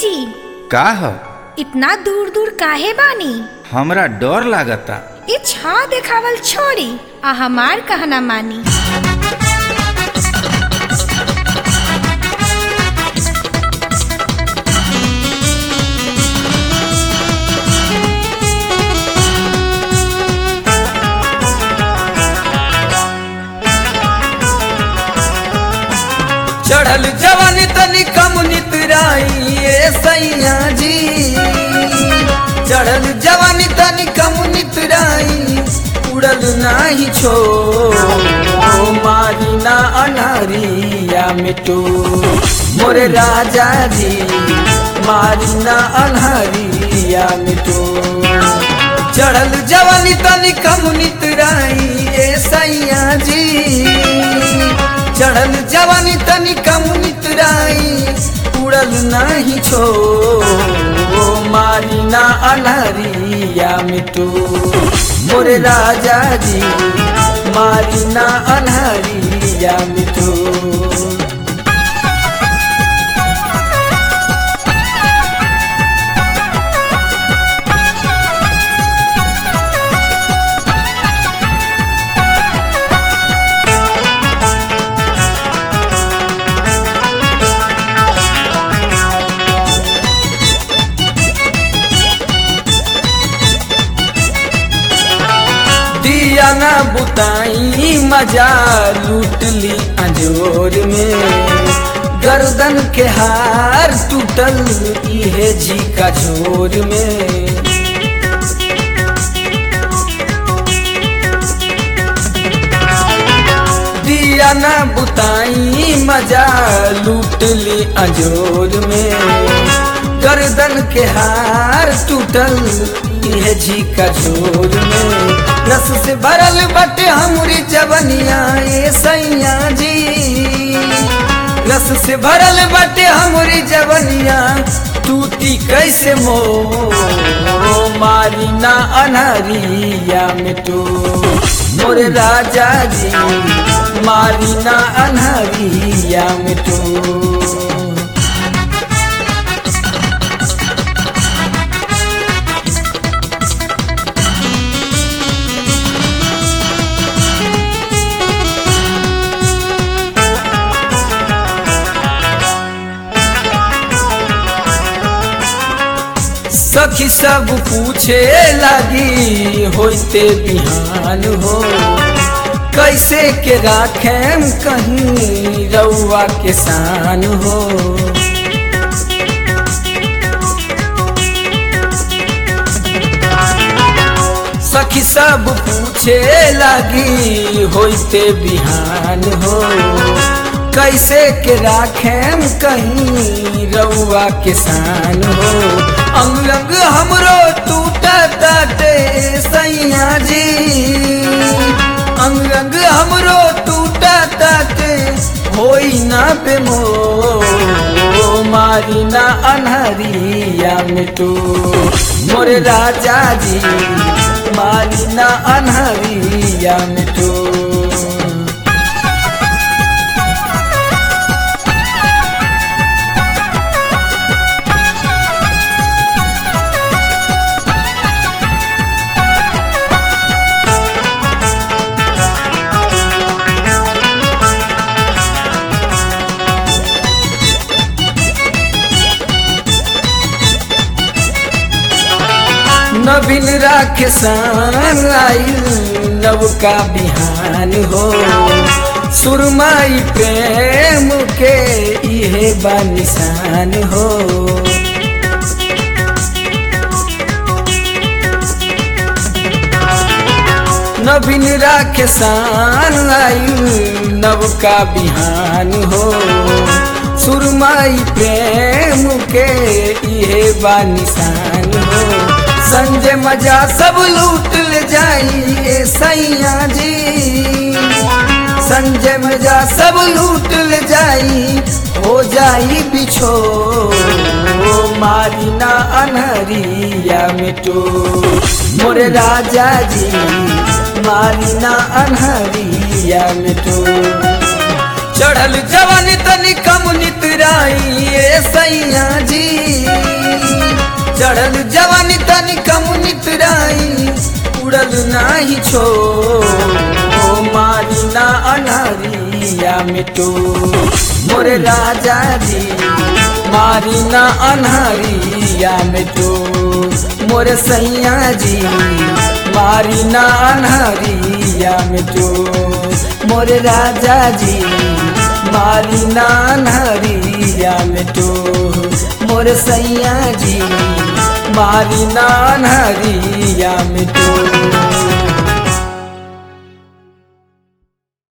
जी का ह इतना दूर दूर काहे बानी हमरा डर लागता ये छा देखावल छोड़ी आ हमार कहना मानी चढ़ल जवानी तनी कम नितराई ए सैया जी चढ़ल जवानी तनी कम नितराई उड़ल नाही छो मारी ना अनहरिया मिटो मोरे राजा जी मारी ना अनहरिया मिटो चढ़ल जवानी तनी कम नितराई ए सैया जी चढ़ल जवानी तनी कम नितराई उड़ल नहीं छो मारी ना अनहरिया मिटो मोरे राजा जी मारी ना अनहरिया मिटो दिया ना बुताई मजा लूट ली अंजोर में गर्दन के हार टूटल इहे जी का झोर में दिया ना बुताई मजा लूट ली अंजोर में गर्दन के हार टूटल इहे जी का झोर में रस से भरल बटे हमरी जवनिया ए सैया जी रस से भरल बटे हमरी जवनिया टूटी कैसे मो मारी ना अनहरिया में तो मोरे राजा जी मारी ना अनहरिया में तो सखी सब पूछे लगी होते बिहान हो कैसे के राखेम कहीं रउआ के शान हो सखी सब पूछे लगी होते बिहान हो कैसे के राखेम कहीं रउआ के शान हो अंग अंग हमरो टूटा ताटे सैया जी अंग अंग हमरो टूटा ताटे होई ना बेमो मारी ना अनहरिया में तो मोरे राजा जी मारी ना अनहरिया में तो नवीन राखे सान आइल नव का बिहान हो सुरमाई प्रेम के इहे बानिसान हो नवीन राखे सान आइल नव का बिहान हो सुरमाई प्रेम के इहे बानिसान हो संजय मजा सब लूट ले जाई ए सैया जी संजय मजा सब लूट ले जाई हो जाई बिछो मारी ना अनहरिया मिटो मोरे राजा जी मारी ना अनहरिया मिटो चढ़ल जवानी तनी कम नितराई ए सैया जी चढ़ल जवानी तनी कमुनित राई उड़ल नाही छो ओ मारी ना अनहरिया मिटो मोरे राजा जी मारी ना अनहरिया मिटो मोरे सैया जी मारी ना अनहरिया मिटो मोरे राजा जी मारी ना अनहरिया मिटो मोरे सैया जी मारी ना अनहरिया मिटो